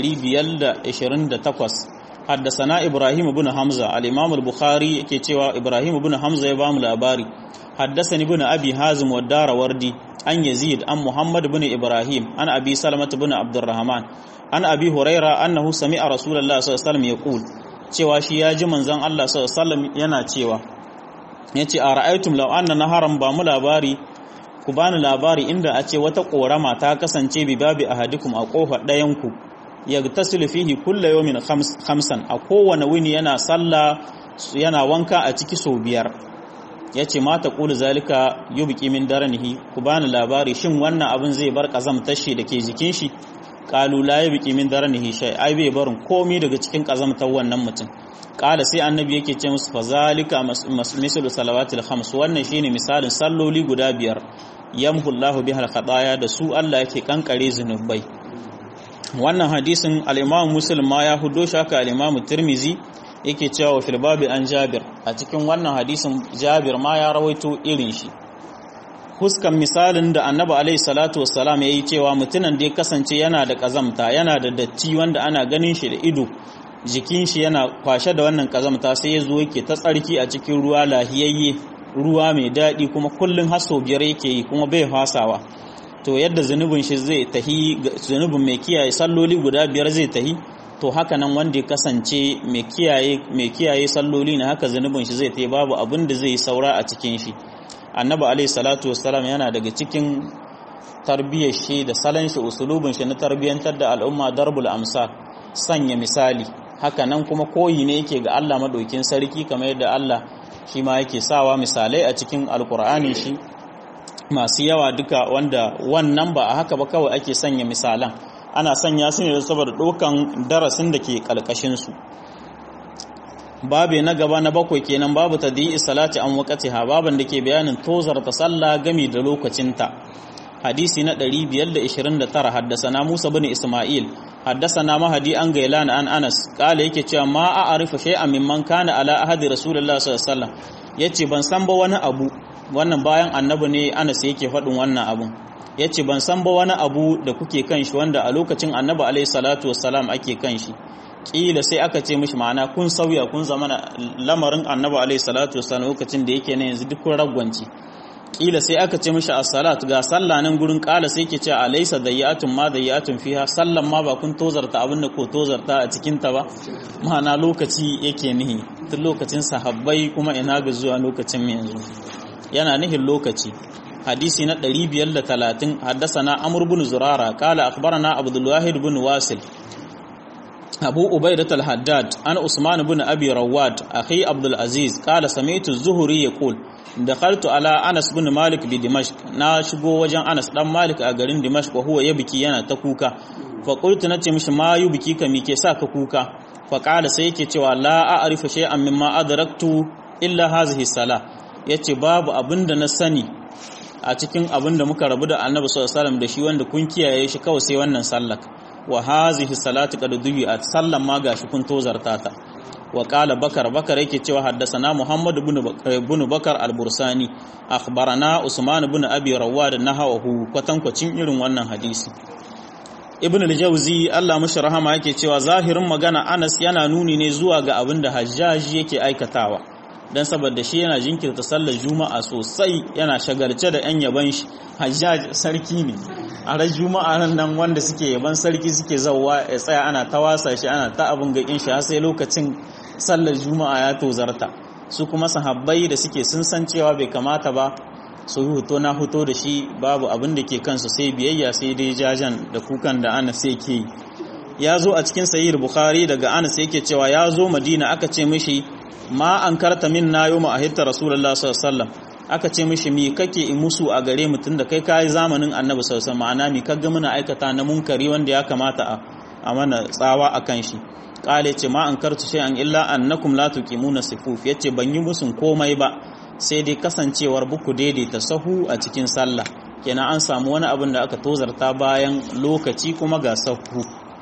528 حدثنا إبراهيم بن حمزة الإمام البخاري yake cewa Ibrahim ibn Hamza ya bamu labari حدثني ابن أبي هازم والدار وردي عن يزيد عن محمد بن إبراهيم عن أبي سلمة بن عبد الرحمن عن أبي هريرة أنه سمع رسول الله صلى الله عليه وسلم يقول cewa shi ya ji manzon Allah sallallahu alaihi wasallam yana cewa yace a ra'aytum law anna naharan ba mu labari ku bani labari inda a ce wata korama ta kasance bi babi ahadikum a kofar ɗayan ku yagtasilu fihi kullu yawmin khamsan a kowane wuni yana sallah yana wanka a ciki sau biyar yace ma ta qulu zalika yubqi min daranihi ku bani labari shin wannan abin zai bar kazamtar shi dake jikin shi qalu la yubqi min daranihi shay ai bai barin komai daga cikin kazamtar wannan mutum qala sai annabi yake ce musu fa zalika mislu salawatil khams wannan shine misalin salloli guda biyar yamhu Allahu biha al da su Allah yake kankare zunubai wannan hadisin al-Imam Muslim ma ya hudo shi haka al-Imam Tirmizi yake cewa fil babi an Jabir a cikin wannan hadisin Jabir ma ya rawaito irin shi huskan misalin da Annabi alaihi salatu wassalam yayi cewa mutumin da ya kasance yana da kazamta yana da datti wanda ana ganin shi da ido jikin shi yana kwashe da wannan kazamta sai ya zo yake ta tsarki a cikin ruwa lahiyayye ruwa mai daɗi kuma kullum haso biyar yake yi kuma bai fasawa to yadda zunubin shi zai tahi zunubin mai kiyaye salloli guda biyar zai tahi to haka nan wanda ya kasance mai kiyaye mai kiyaye salloli ne haka zunubin shi zai tahi babu abin da zai saura a cikin shi annabi alaihi salatu wassalam yana daga cikin tarbiyyar shi da salon shi usulubin shi na tarbiyyantar da al'umma darbul amsa sanya misali haka nan kuma koyi ne yake ga Allah madaukin sarki kamar yadda Allah shi ma yake sawa misalai a cikin alkur'ani shi masu yawa duka wanda wannan ba a haka ba kawai ake sanya misalan ana sanya su ne saboda ɗaukan darasin da ke ƙalƙashinsu babe na gaba na bakwai kenan babu ta di'i salati an ha baban da ke bayanin tozar ta sallah gami da lokacinta hadisi na 529 haddasa Musa bin Isma'il حدثنا مهدي عن غيلان عن انس قال yake cewa ma a arifa shay'an mimman kana ala ahadi rasulullahi sallallahu alaihi wasallam yace ban san ba wani abu wannan bayan annabi ne Anas yake faɗin wannan abun yace ban san ba wani abu da kuke kan shi wanda a lokacin annabi alaihi salatu wassalam ake kan shi kila sai aka ce mishi ma'ana kun sauya kun zama lamarin annabi alaihi salatu wassalam lokacin da yake ne yanzu duk kun ragwanci kila sai aka ce mishi as-salat ga sallah nan gurin kala sai ke ce alaysa dayyatun ma dayyatun fiha sallan ma ba kun tozarta abin da ko tozarta a cikin ta ba ma'ana lokaci yake nihi tun lokacin sahabbai kuma ina ga zuwa lokacin mu yanzu yana nihin lokaci hadisi na 530 haddasana amr ibn zurara kala akhbarana abdul wahid ibn wasil abu ubaidat al-haddad an usman ibn abi rawad akhi abdul aziz kala sami'tu az-zuhri yaqul dakhaltu ala Anas bin Malik bi Dimashq na shigo wajen Anas dan Malik a garin Dimashq huwa ya biki yana ta kuka fa qultu nace mishi ma yu biki ka mi ke sa ka kuka fa qala sai yake cewa la a'rifu shay'an mimma adraktu illa hazihi salah yace babu abinda na sani a cikin abinda muka rabu da Annabi sallallahu alaihi wasallam da shi wanda kun kiyaye shi kawai sai wannan sallah wa hazihi salatu qad dubi'at sallan ma gashi kun tozarta ta wa qala bakar bakar yake cewa haddasana muhammad ibn bakar al-bursani akhbarana usman ibn abi rawad nahawahu kwatankwacin irin wannan hadisi ibn al-jawzi Allah mashi rahama yake cewa zahirin magana Anas yana nuni ne zuwa ga abin da Hajjaji yake aikatawa dan saboda shi yana jinkirta sallar juma'a sosai yana shagarce da yan yaban shi Hajjaj sarki ne a ran juma'a nan wanda suke yaban sarki suke zawwa ya tsaya ana tawasa shi ana ta abin gakin shi har sai lokacin sallar juma'a ya tozarta su kuma sahabbai da suke sun san cewa bai kamata ba su yi hoto na hoto da shi babu abin da ke kansu sai biyayya sai dai jajan da kukan da ana sai ke ya zo a cikin sahih bukhari daga anas yake cewa ya zo madina aka ce mishi ma an karta min na yau ma'ahirta rasulullah sallallahu alaihi aka ce mishi mi kake in musu a gare mutum da kai kayi zamanin annabi sallallahu alaihi ma'ana mi kaga muna aikata na munkari wanda ya kamata a mana tsawa akan shi kale ce ma an kartu shay'an illa annakum la tuqimuna sifuf yace ban yi musun komai ba sai dai kasancewar buku daidaita sahu a cikin sallah kenan an samu wani abin da aka tozarta bayan lokaci kuma ga sahu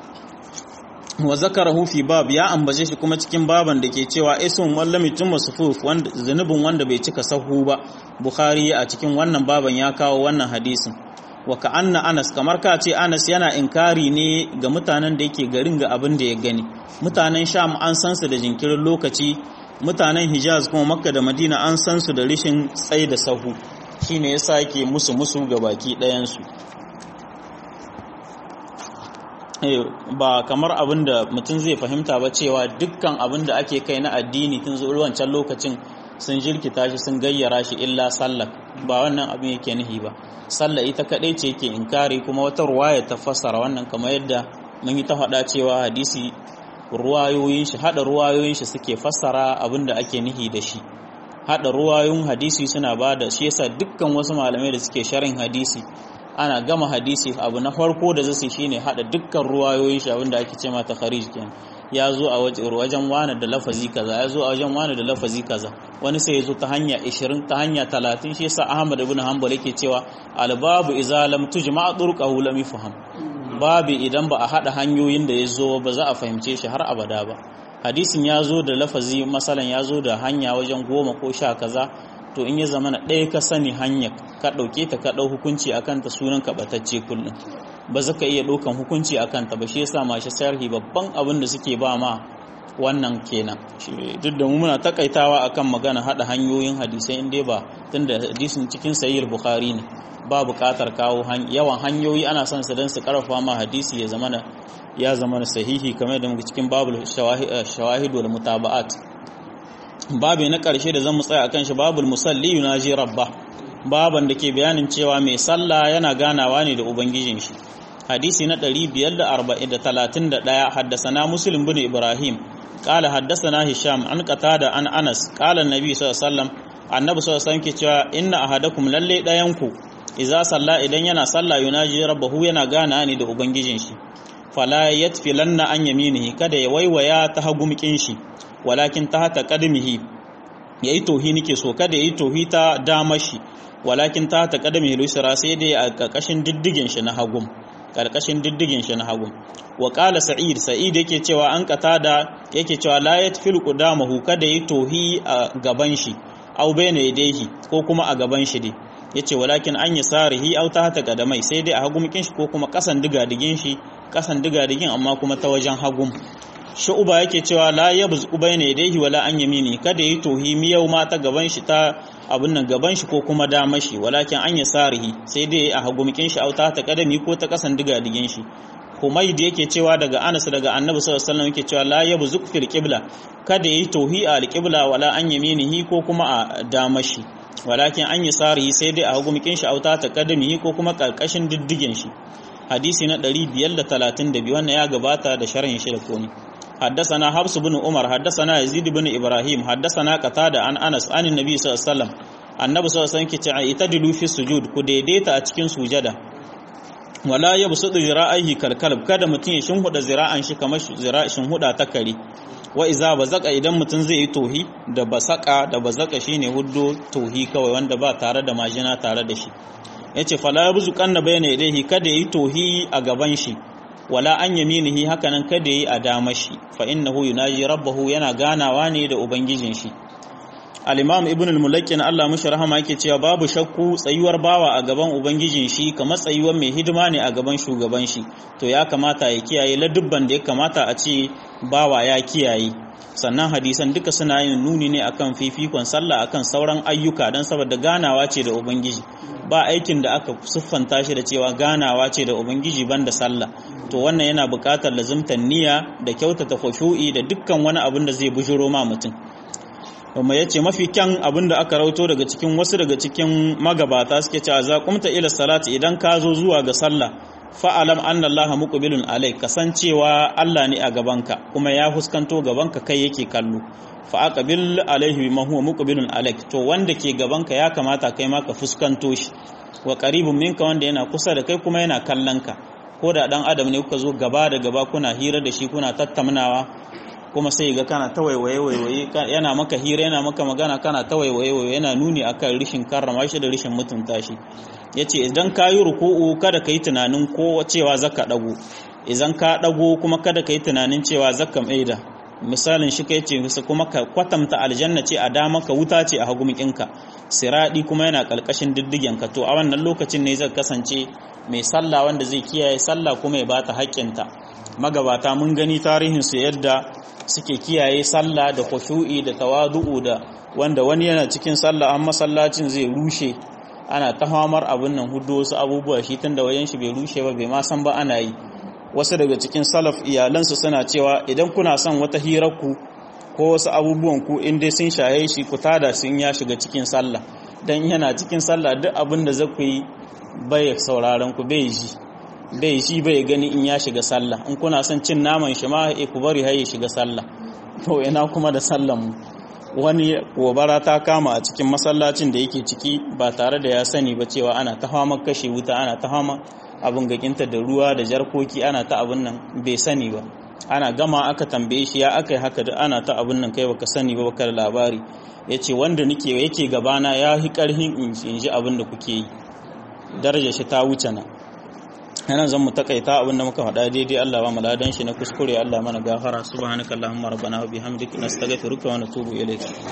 wa zakarahu fi bab ya ambace shi kuma cikin baban da ke cewa ismun wallami tumma sufuf wanda zunubin wanda bai cika sahu ba bukhari a cikin wannan baban ya kawo wannan hadisin wa ka anna anas kamar ka ce anas yana inkari ne ga mutanen da yake garin ga abin da ya gani mutanen sham an san su da jinkirin lokaci mutanen hijaz kuma makka da madina an san su da rishin tsaye da sahu shine yasa yake musu musu ga baki ɗayansu ba kamar abin da mutum zai fahimta ba cewa dukkan abin da ake kai na addini tun zuwa wancan lokacin sun jirkita shi sun gayyara shi illa sallah ba wannan abin yake nihi ba sallah ita kadai ce yake inkari kuma wata ruwaya ta fassara wannan kamar yadda mun yi ta faɗa cewa hadisi ruwayoyin shi hada ruwayoyin shi suke fassara abin da ake nihi da shi hada ruwayoyin hadisi suna ba da shi yasa dukkan wasu malamai da suke sharin hadisi ana gama hadisi abu na farko da zai shine hada dukkan ruwayoyin shi abinda ake ce mata kharij kenan ya zo a wajen wani da lafazi kaza ya zo a wajen wani da lafazi kaza wani sai ya zo ta hanya 20 ta hanya 30 shi yasa Ahmad ibn Hanbal yake cewa albabu idza lam tujma turqahu lam yafham babu idan ba a hada hanyoyin da ya zo ba za a fahimce shi har abada ba hadisin ya zo da lafazi masalan ya zo da hanya wajen goma ko sha kaza to in ya zama na ɗaya ka sani hanya ka ɗauke ta ka ɗau hukunci a kanta sunan ka ɓatacce kullum ba za ka iya ɗaukan hukunci a kanta ba shi yasa mashi sarhi babban abin da suke ba ma wannan kenan duk da mu muna takaitawa akan magana haɗa hanyoyin hadisai in dai ba tunda hadisin cikin sahih bukhari ne ba buƙatar kawo yawan hanyoyi ana son su don su karfafa ma hadisi ya zama ya zama sahihi kamar da muke cikin babul shawahid wal mutaba'at babu na ƙarshe da zan tsaya akan shi babul musalli yunaji rabba baban da ke bayanin cewa mai sallah yana ganawa ne da ubangijin shi hadisi na 531 haddasana muslim bin ibrahim qala haddasana hisham an qatada an anas qala annabi sallallahu alaihi wasallam annabi sallallahu alaihi wasallam ke cewa inna ahadakum lalle dayanku idza salla idan yana sallah yunaji rabbahu yana gana ne da ubangijin shi fala yatfilanna an yaminihi kada ya waiwaya ta hagumkin shi walakin ta hata kadamihi yayi tohi nake so kada yayi tohi ta dama shi walakin ta hata kadamihi lusra sai dai a karkashin diddigin shi na hagum karkashin diddigin shi na hagum wa qala sa'id sa'id yake cewa an da yake cewa la yatfil qudamahu kada yayi tohi a gaban shi aw bayna yadayhi ko kuma a gaban shi dai yace walakin an yasarihi aw ta hata kadamai sai dai a hagumkin shi ko kuma kasan digadigin shi kasan digadigin amma kuma ta wajen hagum shu'uba yake cewa la yabzu bayna yadayhi wala an yamini kada yi tohi miyau ma ta gaban shi ta abun nan gaban shi ko kuma dama shi walakin an yasarihi sai dai a hagumikin shi auta ta kadami ko ta kasan digadigin shi Humayd yake cewa daga Anas daga Annabi sallallahu alaihi wasallam yake cewa la yabzu fil qibla kada yi tohi a alqibla wala an yaminihi ko kuma a dama shi walakin an yasarihi sai dai a hagumikin shi auta ta kadami ko kuma karkashin diddigin shi hadisi na 532 wannan ya gabata da sharhin shi da komi حدثنا حفص بن عمر حدثنا يزيد بن ابراهيم حدثنا قتاده عن انس عن النبي صلى الله عليه وسلم annabi sallallahu alaihi wasallam ke cewa itadilu fi sujud ku daidaita a cikin sujada wala yabsudu zira'ihi kalkalb kada mutun ya shinhuda zira'an shi kamar zira'in huda ta kare wa iza bazaka idan mutun zai yi tohi da basaka da bazaka shine huddo tohi kawai wanda ba tare da majina tare da shi yace fala yabzu kanna bayna yadayhi kada yi tohi a gaban shi wala an yaminihi hakanan kada yi a damar shi fa innahu yunaji rabbahu yana ganawa ne da ubangijin shi al-imam ibn al-mulakkin Allah mushi rahama yake cewa babu shakku tsayuwar bawa a gaban ubangijin shi kamar tsayuwar mai hidima ne a gaban shugaban shi to ya kamata ya kiyaye ladubban da ya kamata a ce bawa ya kiyaye sannan hadisan duka suna yin nuni ne akan fifikon sallah akan sauran ayyuka don saboda ganawa ce da ubangiji ba aikin da aka siffanta shi da cewa ganawa ce da ubangiji banda sallah to wannan yana buƙatar lazimtar niyya da kyautata khushu'i da dukkan wani abin da zai bujuro ma mutum kuma yace mafi kyan abin da aka rauto daga cikin wasu daga cikin magabata suke cewa za kumta ila salati idan ka zo zuwa ga sallah fa'alam anna Allah muqbilun alai kasancewa Allah ne a gabanka kuma ya huskanto gabanka kai yake kallo fa aqbil alaihi bima huwa muqbilun alaik to wanda ke gabanka ya kamata kai ma ka fuskanto shi wa qaribun minka wanda yana kusa da kai kuma yana kallon ka ko da dan adam ne kuka zo gaba da gaba kuna hira da shi kuna tattaunawa kuma sai ga kana ta waiwaye waiwaye yana maka hira yana maka magana kana ta waiwaye waiwaye yana nuni akan rishin karrama shi da rishin mutunta shi yace idan ka yi ruku'u kada ka yi tunanin ko cewa zaka dago idan ka dago kuma kada ka yi tunanin cewa zaka maida misalin shi kai ce musu kuma ka kwatanta aljanna ce a dama ka wuta ce a hagumikinka siradi kuma yana kalkashin diddigen ka to a wannan lokacin ne zai kasance mai sallah wanda zai kiyaye sallah kuma ya bata haƙƙinta magabata mun gani tarihin su yadda suke kiyaye sallah da khushu'i da tawadu'u da wanda wani yana cikin sallah an masallacin zai rushe ana ta hamar abin nan hudu wasu abubuwa shi tun da wajen shi bai rushe ba bai ma san ba ana yi wasu daga cikin salaf iyalansu suna cewa idan kuna son wata hirarku ko wasu abubuwan ku in dai sun shaye shi ku tada sun ya shiga cikin sallah dan yana cikin sallah duk abin da za ku yi bai sauraron ku bai ji bai ji bai gani in ya shiga sallah in kuna son cin naman shi ma ku bari har ya shiga sallah to ina kuma da sallan mu wani gobara ta kama a cikin masallacin da yake ciki ba tare da ya sani ba cewa ana ta fama kashe wuta ana ta fama abin gakinta da ruwa da jarkoki ana ta abin nan bai sani ba ana gama aka tambaye shi ya aka yi haka da ana ta abin nan kai baka sani ba baka da labari ya ce wanda nake yake gabana ya yi karhin in ji abin da kuke yi daraja shi ta wuce na yana zan mu takaita abin da muka faɗa daidai Allah ba mu ladan shi na kuskure Allah mana gafara subhanakallahumma rabbana wa bihamdika nastaghfiruka wa natubu ilayk